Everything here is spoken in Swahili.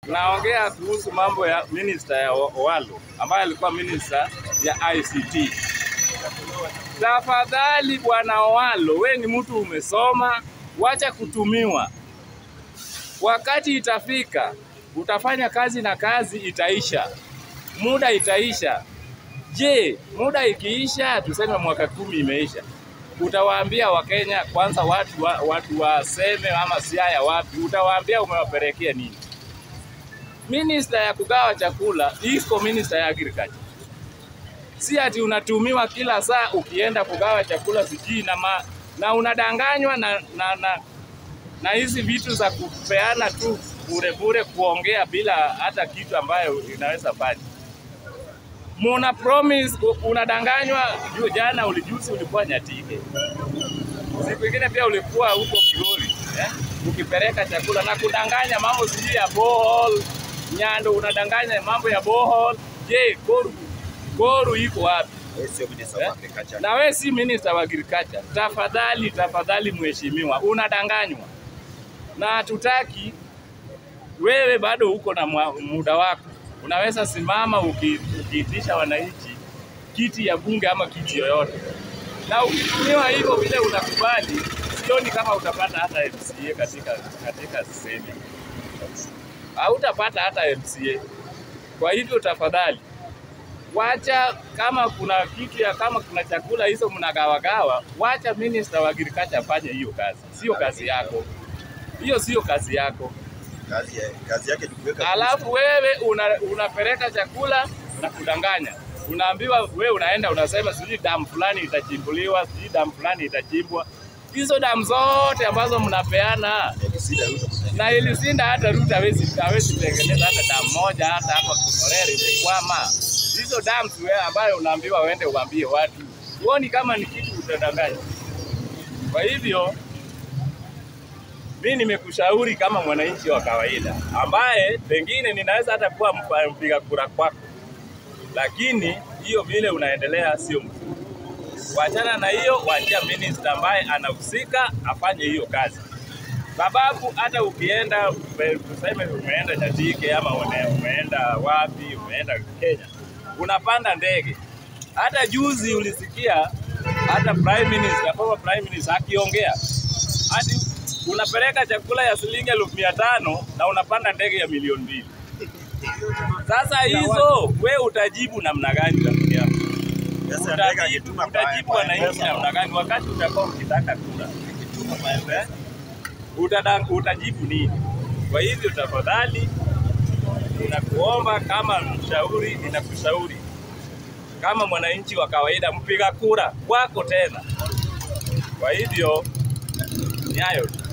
Naongea kuhusu mambo ya minister ya Owalo ambaye alikuwa minister ya ICT. Tafadhali bwana Owalo, we ni mtu umesoma, wacha kutumiwa. Wakati itafika utafanya kazi na kazi itaisha, muda itaisha. Je, muda ikiisha, tuseme mwaka kumi imeisha, utawaambia Wakenya kwanza, watu wa, watu waseme ama Siaya wapi, utawaambia umewapelekea nini? Minister ya kugawa chakula iko minister ya agriculture, si ati unatumiwa kila saa ukienda kugawa chakula sijui na, ma, na unadanganywa na, na, na, na hizi vitu za kupeana tu bure bure, kuongea bila hata kitu ambayo inaweza fanya. Muna promise, unadanganywa. Juu jana ulijuzi ulikuwa Nyatike, siku ingine pia ulikuwa huko Migori eh? ukipeleka chakula na kudanganya mambo sijui ya borehole Nyando, unadanganya mambo ya borehole. Je, Koru Koru iko wapi? Eh? Na we si minister wa agriculture. Tafadhali, tafadhali mheshimiwa, unadanganywa na hatutaki. Wewe bado uko na mwa- muda wako, unaweza simama uki- ukiitisha wananchi kiti ya bunge ama kiti yoyote, na ukitumiwa hivyo vile unakubali, sioni kama utapata hata MCA katika katika sehemu, hautapata hata MCA. Kwa hivyo tafadhali wacha kama kuna kitu ya kama kuna chakula hizo mnagawagawa, wacha minister wa agriculture afanye hiyo kazi, sio kazi yako hiyo, sio kazi yako. Kazi, ya- kazi yake ni kuweka Alafu wewe una, unapeleka chakula na kudanganya, unaambiwa wewe unaenda unasema sijui damu fulani itachimbuliwa, sijui damu fulani itachimbwa. Hizo damu zote ambazo mnapeana Sida Ruto. na ilisinda hata Ruto hawezi hawezi tengeneza hata damu moja hata hapa Kunorere imekwama. Hizo damu tu wewe ambayo unaambiwa uende uambie watu, huoni kama ni kitu utadanganya? Kwa hivyo mi nimekushauri kama mwananchi wa kawaida ambaye pengine ninaweza hata kuwa mpa- mpiga kura kwako, lakini hiyo vile unaendelea sio mzuri. Wachana na hiyo, wachia minister ambaye anahusika afanye hiyo kazi sababu hata ukienda ume- tuseme umeenda Nyatike ama une- umeenda wapi, umeenda Kenya, unapanda ndege. Hata juzi ulisikia hata prime minister, former prime minister akiongea hadi unapeleka chakula ya shilingi elfu mia tano na unapanda ndege ya milioni mbili. Sasa hizo we utajibu namna gani rafiki yangu? Sasa ndege Utajibu, akituma kwa- utajibu kwa wananchi M-Pesa, namna gani wakati utakuwa ukitaka kura? akituma kwa M-Pesa. Utada- utajibu nini? Kwa hivyo tafadhali, ninakuomba kama mshauri, ninakushauri kama mwananchi wa kawaida, mpiga kura kwako tena. Kwa hivyo ni hayo tu.